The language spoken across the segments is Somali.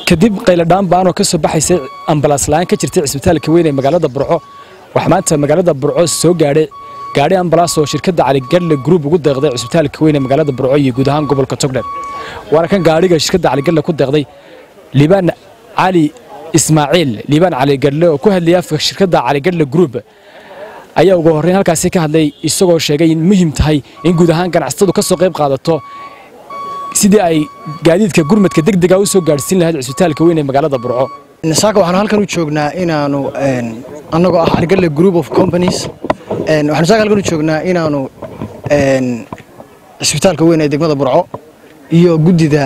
kadib qayladhaan baanoo ka soo baxaysay ambalaas la'aan ka jirtay cisbitaalka weyn ee magaalada burco waxaa maanta magaalada burco soo gaadhay gaadhi ambalaas oo shirkadda caligadle gruub ugu deeqday cisbitaalka weyn ee magaalada burco iyo guud ahaan gobolka togdher waana kan gaadhiga shirkadda caligadle ku deeqday liibaan cali ismaaciil liibaan caligadle oo ku hadlayay afka shirkadda caligadle gruub ayaa ugu horreyn halkaasi ka hadlay isagoo sheegay in muhiim tahay in guud ahaan ganacsatadu ka soo qayb qaadato sidii ay gaadiidka gurmadka degdega u soo gaadhsiin lahayd cisbitaalka weyn ee magaalada burco saaka waxaanu halkan u joognaa inaanu annagoo ah argalle group of companies waxaanu saaka halkan u joognaa inaanu cisbitaalka weyn ee degmada burco iyo guddida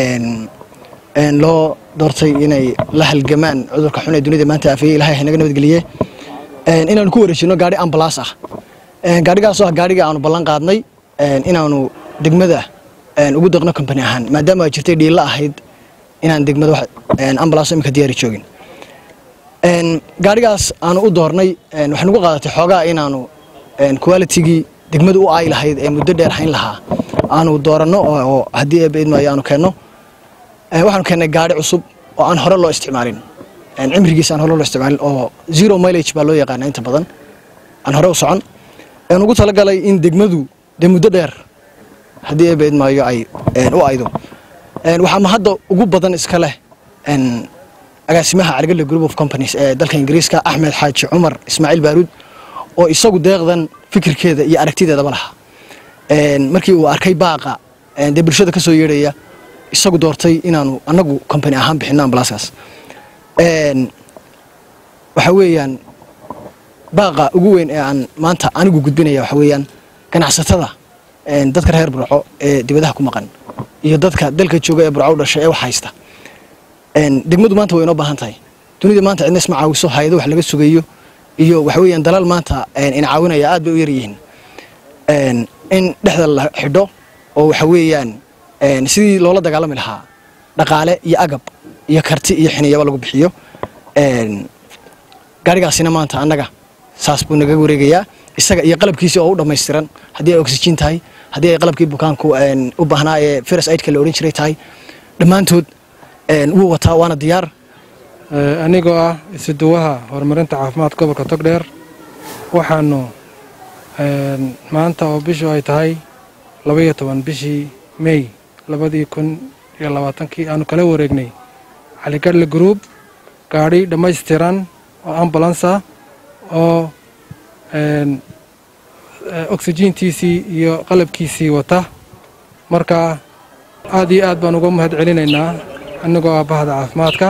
loo doortay inay la halgamaan cudurka xun ee dunida maanta afeeyey ilahay haynaga nabadgeliye inaanu ku wareejino gaadhi ambalaas ah gaadhigaasoo ah gaadhiga aanu ballan qaadnay inaanu degmada ugu deeqno company ahaan maadaama ay jirtay dhiilla ahayd inaan degmada ambalaas imika diyaari joogin gaadhigaas aanu u doornay waxay nagu qaadatay xoogaa inaanu qualitigii degmada u ay lahayd ee muddo dheer hayn lahaa aanu dooranno oo haddii eebaidmaayo aanu keenno waxaanu keennay gaadhi cusub oo aan hore loo isticmaalin cimrigiisa aan hore loo isticmaalin oo zero milage baa loo yaqaana inta badan aan hore u socon aan ugu talagalay in degmadu dee muddo dheer haddii eebaidmaayo ay u aydo waxaa mahadda ugu badan iska leh agaasimaha caligalle group of companies ee dalka ingiriiska axmed xaaji cumar ismaaciil baaruud oo isagu deeqdan fikirkeeda iyo aragtideedaba lahaa markii uu arkay baaqa dee bulshada ka soo yeedhaya isagu doortay inaanu annagu company ahaan bixinno ambalaaskaas waxa weeyaan baaqa ugu weyn ee aan maanta anigu gudbinaya waxa weeyaan ganacsatada dadka reer burco ee dibadaha ku maqan iyo dadka dalka jooga ee burco u dhashay ee wax haysta degmadu maanta way inoo baahan tahay dunida maanta cidna isma caawiso hay-ado wax laga sugayo iyo waxa weeyaan dalal maanta ina caawinaya aad bay u yaryihiin in dhexda la xidho oo waxa weeyaan sidii loola dagaalami lahaa dhaqaale iyo agab iyo karti iyo xiniyaba lagu bixiyo gaarigaasina maanta annaga saas buu naga wareegayaa isaga iyo qalabkiisii oo u dhammaystiran haddii ay oxygen tahay haddii ay qalabkii bukaanku u baahnaa ee firas aidka la odhan jiray tahay dhammaantood wuu wataa waana diyaar anigoo ah isuduwaha horumarinta caafimaadka gobolka togdheer waxaanu maanta oo bishu ay tahay labaiyo toban bishii mey labadii kun iyo labaatankii aanu kala wareegnay caligadle group gaadhi dhammaystiran oo ambulansa oo oxyjiintiisii iyo qalabkiisii wata marka aad iyo aad baan uga mahad celinaynaa annagoo ah bahda caafimaadka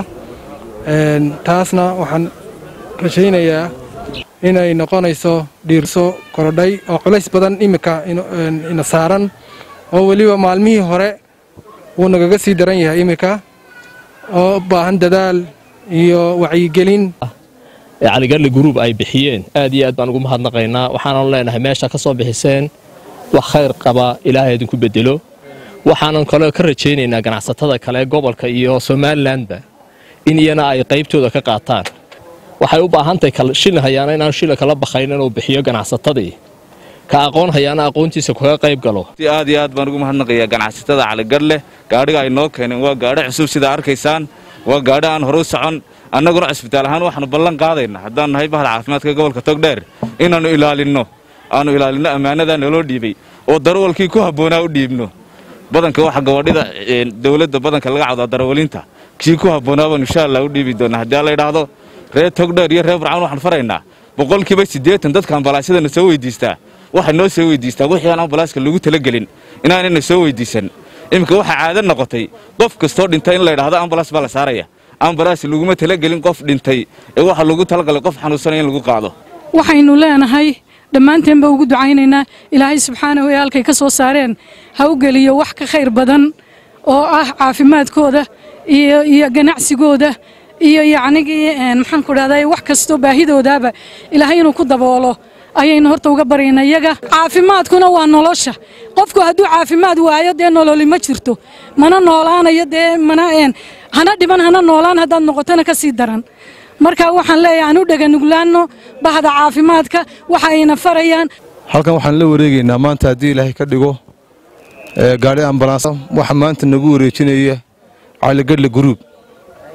taasna waxaan rajaynayaa inay noqonayso dhiirso korodhay oo culays badan iminka ina saaran oo weliba maalmihii hore wuu nagaga sii daran yahay iminka oo u baahan dadaal iyo wacyigelin caligadle gruub ay bixiyeen aad iyo aad baan ugu mahadnaqaynaa waxaanan leenahay meesha ka soo bixiseen wax khayr qaba ilaahay idinku bedelo waxaanan kaloo ka rajaynaynaa ganacsatada kale gobolka iyo somalilanba in iyana ay qaybtooda ka qaataan waxay u baahantahay shilin hayaana inaan shilin kala bakhayn inuu bixiyo ganacsatadii ka aqoon hayaana aqoontiisa kaga qayb galo aad iyo aad baan ugu mahadnaqayaa ganacsatada caligadle gaadhiga ay noo keeneen waa gaadhi cusub sidaa arkaysaan waa gaadhi aan hore u socon annaguna cisbitaal ahaan waxaanu ballan qaadaynaa haddaan nahay bahda caafimaadka gobolka togdheer inaannu ilaalinno aanu ilaalinno ammaanadaa naloo dhiibay oo darawalkii ku habboonaa u dhiibno badanka waxa gabadhida dowladda badanka laga cawdaa darawalinta kii ku habboonaa baanu insha allah u dhiibi doonaa haddii alla idhaahdo reer togdheer iyo reer burcaan waxaan faraynaa boqolkiiba siddeetan dadka ambalaasyadana soo weydiistaa waxay noo soo weydiistaa wixii aan ambalaaska lagu talagelin inaanayna soo weydiisan iminka waxaa caado noqotay qof kastoo dhintay in la idhaahdo ambalaas baa la saaraya ambalaas laguma talagelin qof dhintay ee waxaa lagu talagalay qof xanuunsanaya in lagu qaado waxaynu leenahay dhammaanteenba ugu ducaynaynaa ilaahay subxaanahu ee halkay ka soo saareen ha u geliyo wax ka khayr badan oo ah caafimaadkooda iyo ganacsigooda iyo yacnigii maxaan ku dhahday wax kastoo baahidoodaaba ilaahay inuu ku daboolo ayaynu horta uga baryayna iyaga caafimaadkuna waa nolosha qofku hadduu caafimaad waayo dee nololi ma jirto mana noolaanayo dee mana hana dhiban hana noolaan haddaad noqotona ka sii daran marka waxaan leeyahay aan u dheganuglaanno bahda caafimaadka waxa ayna farayaan halkan waxaan la wareegaynaa maanta haddii ilaahay ka dhigo gaari ambalaans waxa maanta nagu wareejinaya caligadle gruub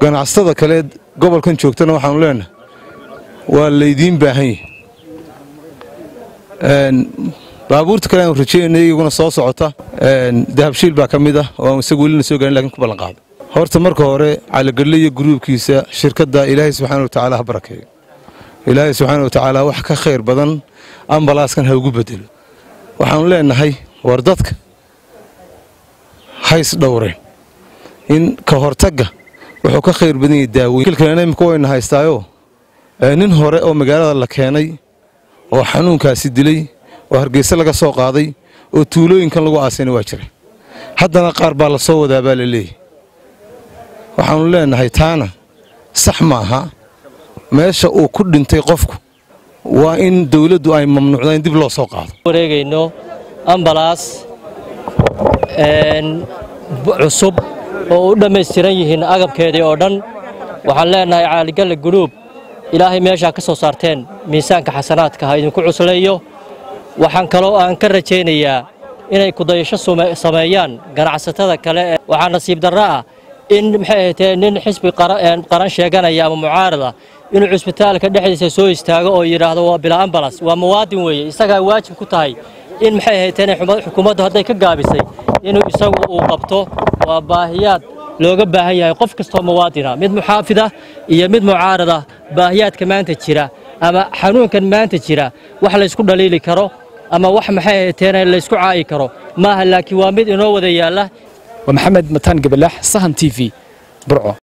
ganacsatada kale gobolkan joogtana waxaanu leenahay waa laydiin baahan yahi baabuurta kale aanu rajeynayna iyaguna soo socota dahabshiil baa ka mid ah oo aan isagu welina soo gaarin lakin ku ballan qaado horta marka hore caligadle iyo gruubkiisa shirkadda ilaahay subxaana watacaala ha barakeeyo ilaahay subxaana watacaala wax ka khayr badan ambalaaskan ha ugu bedelo waxaanu leenahay war dadka hays dhowreen in ka hortagga wuxuu ka khayr badan yahay daaweyn kilkalena imika wayna haystaayoo nin hore oo magaalada la keenay oo xanuunkaasi dilay oo hargeysa laga soo qaaday oo tuulooyinkan lagu aasayna waa jira haddana qaar baa la soo wadaa baa la leeyahy waxaannu leenahay taana sax maaha meesha uu ku dhintay qofku waa in dawladdu ay mamnuucda in dib loo soo qaado wareegayno ambalaas cusub oo u dhammaystiran yihiin agabkeedii oo dhan waxaan leenahay caaligalle guruub ilaahay meeshaa ka soo saarteen miisaanka xasanaadka ha idinku cuslayo waxaan kaloo aan ka rajaynayaa inay kudayasho sameeyaan ganacsatada kale waxaa nasiib darro ah in maxay ahaydee nin xisbi qaran sheeganaya ama mucaarada inuu cusbitaalka dhexdiisa soo istaago oo yidhaahdo waa bila ambalas waa muwaadin weeye isagaa waajib ku tahay in maxay ahaydeen xukuumaddu hadday ka gaabisay inuu isagu uu qabto waa baahiyaad looga baahan yahay qof kastoo muwaadina mid muxaafida iyo mid mucaarada baahiyaadka maanta jira ama xanuunkan maanta jira wax laysku dhaliili karo ama wax maxay ahaydeen laysku caayi karo maaha laakiin waa mid inoo wada yaalla waa maxamed mataan gabalaax sahan t v burco